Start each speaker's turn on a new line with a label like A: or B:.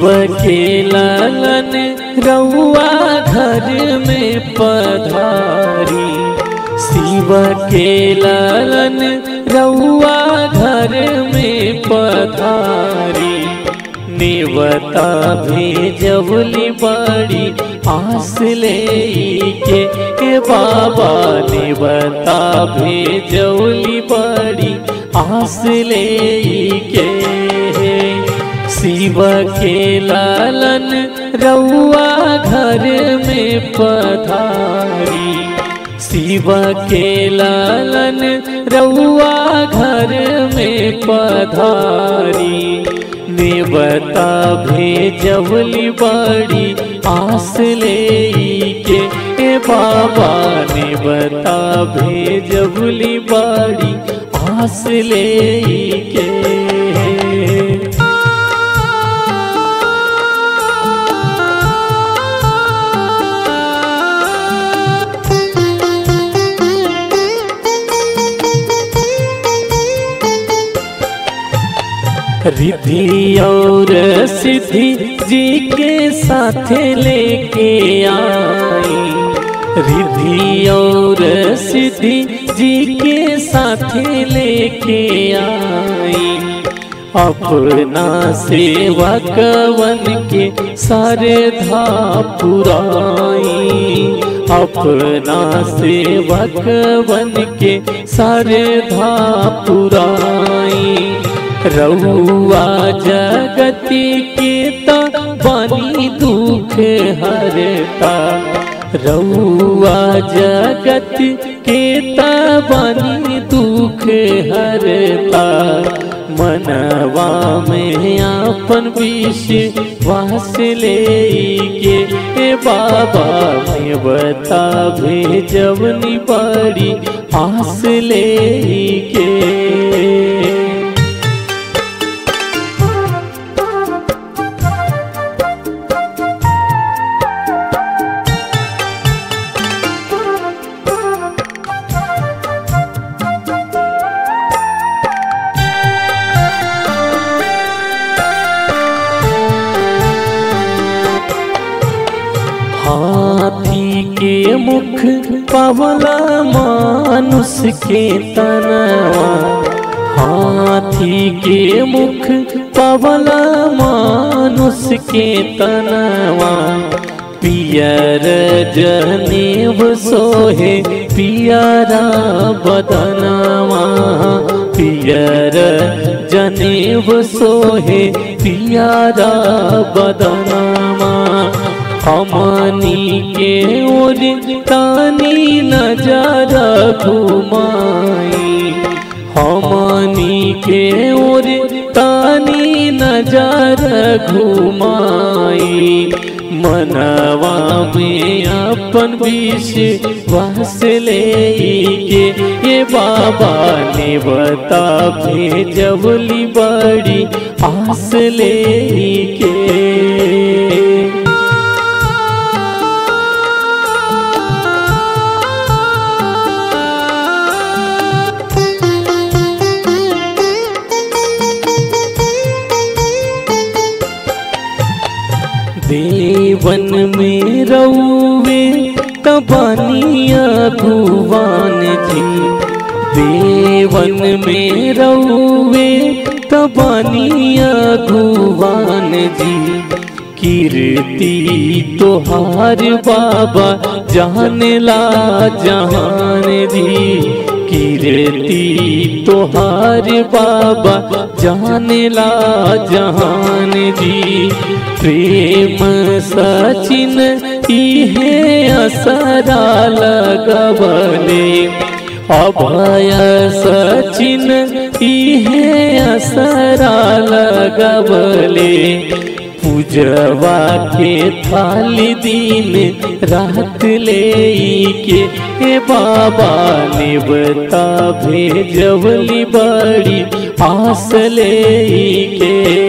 A: शिव के लालन रउआ घर में पधारी शिव के लालन रउआ घर में पधारी नेवता भेजवली बड़ी आस ले के ए बाबा नेवता भेजवली बड़ी आस ले के शिव के लालन रउआ घर में पधारी शिव के लालन रउआ घर में पधारी नेवता भेजवली बड़ी आस ले के ए बाबा नेवता भेजवली बड़ी आस ले के रिद्धि और सिद्धि जी के साथ लेके आई रिद्धि और सिद्धि जी के साथ लेके आई अपना सेवा कवन के सारे धा पुराई अपना सेवा कवन के सारे धा पुराई रउआ जगति के त बनी दुख हरता रउआ जगत के त बनी दुख हरता मनवा में आपन विश्वास ले के ए बाबा में बता भेजवनी बड़ी आस ले के हाथी के मुख पवला मानुष के तनवा हाथी के मुख पवला मानुष के तनवा पियर जनेब सोहे पियरा बदनवा पियर जनेब सोहे पियरा बदनवा हमनी के ओर तानी नजर घुमाई हमनी के ओर तानी नजर घुमाई मनवा में अपन विश्वास ले के ये बाबा ने बता भेजवली बड़ी आस ले के देवन में रउवे तबनिया भुवन जी देवन में रउवे तबनिया भुवन जी कीर्ति तोहार बाबा जान ला जहान जी कीर्ति तोहार बाबा जान ला जहान जी प्रेम सचिन इहे असरा लगवले अभय सचिन इहे असरा लगवले पूजवा के थाली दिन रात ले के हे बाबा ने बता भेजवली बड़ी आस ले के